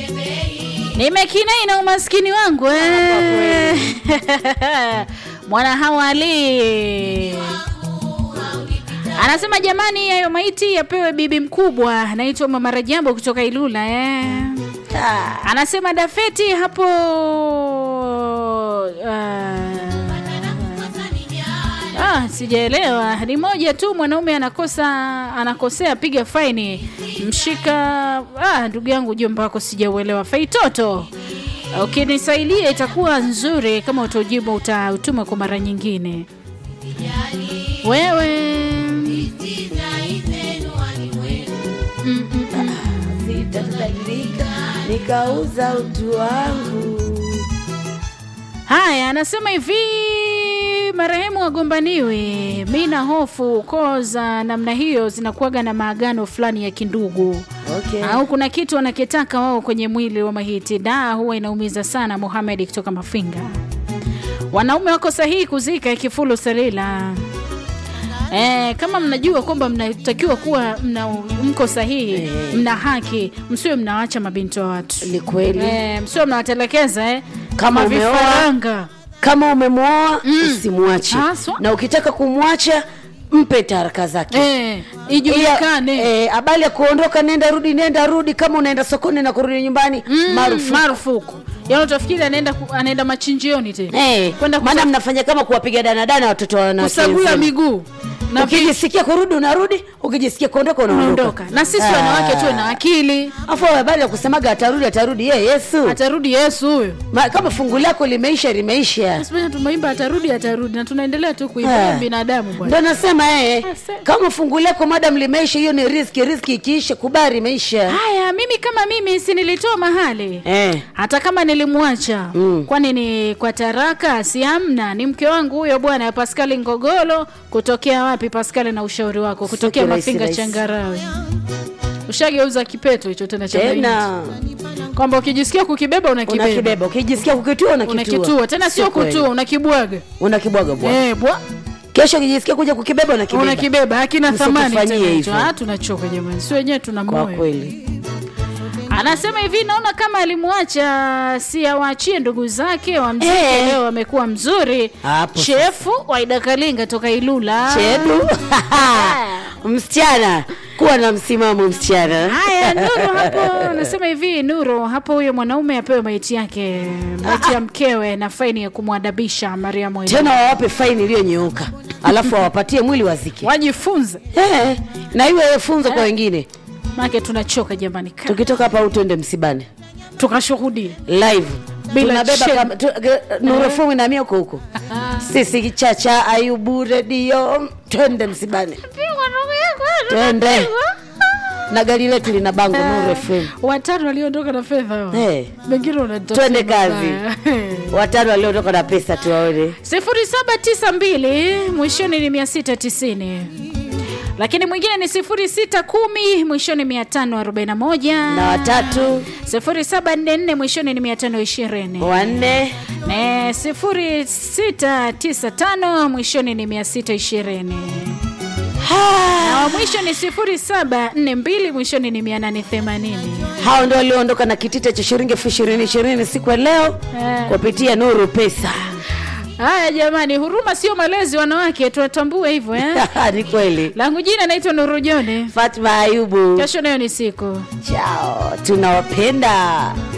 nimekinai na umaskini wangu eh. mwana hawali anasema jamani, hayo maiti yapewe bibi mkubwa. Anaitwa Mama Rajabu kutoka Ilula eh. Anasema Dafeti hapo uh, ah, sijaelewa. Ni moja tu, mwanaume anakosa anakosea, piga faini, mshika. Ah, ndugu yangu, jomba wako sijauelewa. Faitoto, ukinisaidia itakuwa nzuri, kama utajibu utautuma kwa mara nyingine. Wewe Mm, mm, mm. Sitabadilika nikauza utu wangu. Haya, anasema hivi marehemu wagombaniwe. Mi na hofu koo za namna hiyo zinakuwaga na maagano fulani ya kindugu Okay. au kuna kitu wanakitaka wao kwenye mwili wa mahiti. Da, huwa inaumiza sana. Mohamed kutoka Mafinga. Wanaume wako sahihi kuzika Kifulu Selila. E, kama mnajua kwamba mnatakiwa kuwa mna, mko sahihi mna haki, msiwe mnawacha mabinti wa watu Ni kweli. e, msiwe mnawatelekeza eh, Kama umeoa, vifaranga Kama umemwoa usimwache, Haswa. na ukitaka kumwacha mpe taraka zake. Eh, ijulikane Ila, eh, habari ya kuondoka nenda rudi nenda rudi, kama unaenda sokoni na kurudi nyumbani Mm, marufuku. marufuku. Yaani utafikiri anaenda ku- anaenda machinjioni tena Eh, kwenda maana kusa- mnafanya kama kuwapiga danadana watoto wa wanawake kusagula wenzenu. miguu na vi- Ukijisikia kurudi unarudi, ukijisikia kuondoka unaondoka. unaondoka. Na sisi Ah. wanawake tuwe na akili, Afu habari ya kusemaga atarudi atarudi, ye Yesu atarudi Yesu huyo. Ma, kama fungu lako limeisha limeisha. Basi bwana, tumeimba atarudi atarudi, na tunaendelea tu kuimba Ah. binadamu bwana. Ndo nasema eh, Ase- kama fungu lako madam limeisha, hiyo ni riski. Riski ikiisha, kubali imeisha. Haya, mimi kama mimi si nilitoa mahali Eh, hata kama nilimwacha Mm. kwani ni kwa taraka? Si amna, ni mke wangu huyo bwana Paskali Ngogolo. Kutokea wapi Paskali, na ushauri wako? Kutokea Sio rahisi, Mafinga rahisi. Changarawe. Ushageuza kipeto hicho tena cha mahindi. tena kwamba ukijisikia kukibeba unakibeba unakibeba, ukijisikia kukitua unakitua, unakitua tena sio kweli. kutua unakibwaga unakibwaga bwana. eh bwa Kesho ukijisikia kuja kukibeba unakibeba. unakibeba hakina Msitufanyie thamani tena hicho. hivyo. Ah, tunachoka jamani si wenyewe tuna Kwa moyo kweli anasema hivi naona kama alimwacha si awaachie ndugu zake wa mziki Eh. leo amekuwa mzuri Hapo chefu waida kalinga toka ilula chedu msichana, kuwa na msimamo msichana. haya nuru hapo anasema hivi nuru hapo huyo mwanaume apewe maiti yake maiti ya mkewe na faini ya kumwadabisha mariamu Ida. Tena wawape faini iliyonyooka, alafu wawapatie mwili wazike. wajifunze Eh, na iwe funzo kwa wengine. make tunachoka jamani Ka- Tukitoka hapa au twende msibani tukashuhudia live Bila tunabeba shame. kama- tu- ge- nurefumu inamia huko huko sisi chacha ayubu redio twende msibani twende na gari letu lina bango Nuru FM watano waliondoka na fedha hao. Eh. Wengine wanatafsiri Twende kazi. mabaya. watano waliotoka na pesa tuwaone sifuri saba tisa mbili mwishoni ni mia sita tisini lakini mwingine ni sifuri sita kumi mwishoni mia tano arobaini na moja na watatu sifuri saba nne nne mwishoni ni mia tano ishirini wanne na sifuri sita tisa tano mwishoni ni mia sita ishirini na wa mwisho ni sifuri saba nne mbili mwishoni ni mia nane themanini hao ndio walioondoka na kitita cha shilingi elfu ishirini ishirini siku ya leo Eh. kupitia nuru pesa haya jamani huruma sio malezi wanawake tuwatambue hivyo eh? ni kweli langu jina naitwa nurujone fatma ayubu kesho nayo ni siku chao tunawapenda